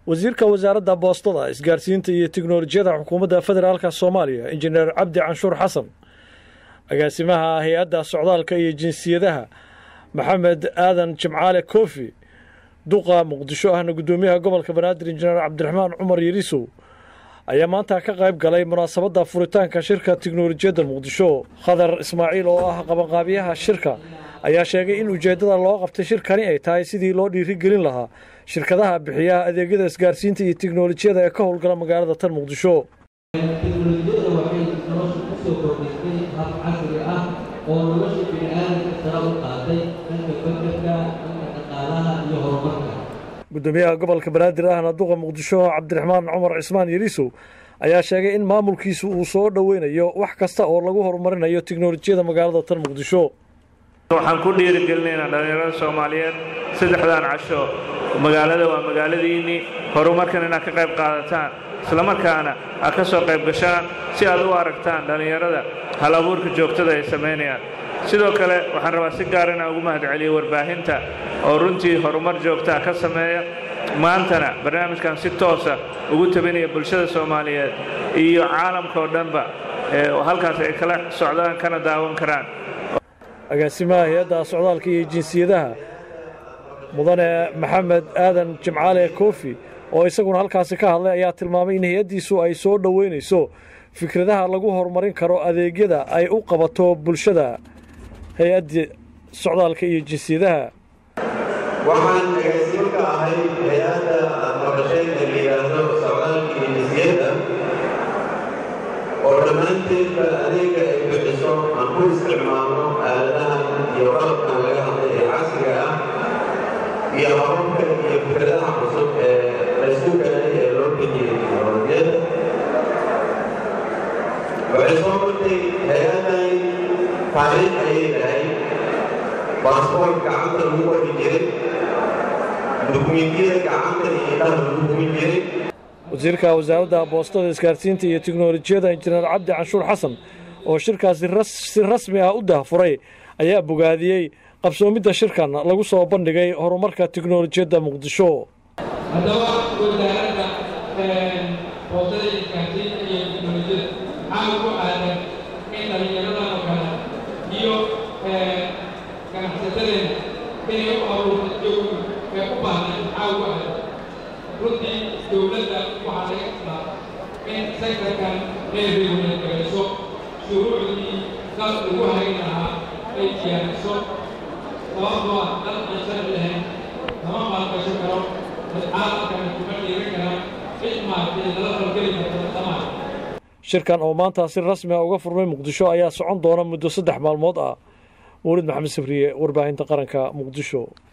wasiirka wasaaradda boostada isgaarsiinta iyo tiknolojiyada xukuumadda federaalka soomaaliya injineer cabdi canshuur xasan agaasimaha hay-adda socdaalka iyo jinsiyadaha maxamed aadan jimcaale koofi duqa muqdisho ahna guddoomiyaha gobolka banaadir injineer cabdiraxmaan cumar yarisow ayaa maanta ka qayb galay munaasabadda furitaanka shirka tiknolojiyadda muqdisho khadar ismaaciil oo ah qabanqaabiyaha shirka ayaa sheegay in ujeeddada loo qabtay shirkani ay tahay sidii loo dhiirigelin lahaa shirkadaha bixiyaha adeegyada isgaarsiinta iyo tiknolojiyada ee ka howlgala magaalada tan muqdisho teknolojiyada waxay nolosha ku soo kordhisay hab casri ah oo nolosha bini'aadamka sare u qaaday dhanka fakarka dhanka dhaqaalaha iyo horumarka guddoomiyaha gobolka banaadir ahna duqa muqdisho cabdiraxmaan cumar cismaan yariisow ayaa sheegay in maamulkiisu uu soo dhoweynayo wax kasta oo lagu horumarinayo tiknolojiyada magaalada tan muqdisho waxaan ku dhiirigelinaynaa dhallinyarada soomaaliyeed saddexdan casho magaalada waa magaaladiinnii horumarkan inaad ka qayb qaadataan islamarkaana aad ka soo qayb gashaan si aad u aragtaan dhallinyarada hal abuurka joogtada ay samaynayaan sidoo kale waxaan rabaa si gaar inaan ugu mahadceliyo warbaahinta oo runtii horumar joogtaa ka sameeya maantana barnaamijkan si toosa ugu tabinaya bulshada soomaaliyeed iyo caalamka oo dhanba halkaas ay kala socdaan kana daawan karaan agaasimaha hay-adda socdaalka iyo jinsiyadaha mudane maxamed aadan jimcaale koofi oo isaguna halkaasi ka hadlay ayaa tilmaamay in hay-addiisu ay soo dhoweynayso fikradaha lagu horumarin karo adeegyada ay u qabato bulshada hay-adda socdaalka iyo jinsiyadaha waxaan agaasimo ka ahay hay-adda maqasheed ee la yidhaahdo socdaalka iyo jinsiyadda oo dhammaanteedba adeega ay bixiso aan ku isticmaalno aaladahan iyo qalabkan laga hadlay ee casriga ah iyo hababka iyo fikradaha cusub ee laysku galay ee loo bixiyey teknolojiyadda waxay soo martay hay-addan taariikh ayay lahay baasboort gacanta lagu qori jiray dukumentiyada gacanta iyo indhaha lagu gumin jiray wasiirka wasaaradda boostada isgaarsiinta iyo tiknolojiyada injineer cabdi canshuur xasan oo shirkaasi si rasmi ah u dahfuray ayaa bogaadiyey qabsoomidda shirkan lagu soo bandhigay horumarka tiknolojiyadda muqdisho haddaba wasaaradda boostada isgaarsiinta iyo tiknolojiyada maxaa ugu aadan in dhallinyaradan oo kale iyo ganacsatadeena inay u abuurto jawi ee u baahnayd maxaa ugu aadan runtii dowladda waxaa laga islaa in sektarkan ay reguleegarayso shuruucdii dal lagu hayn lahaa ay diyaariso sababtoo ah dal aan sharci lahayn lama maalgasho karo caalamkana kuma dhiiran karaan cid maartay lala falgeli karto dhammaan shirkan oo maanta si rasmi ah uga furmay muqdisho ayaa socon doona muddo saddex maalmood ah mawlid maxamed sabriye warbaahinta qaranka muqdisho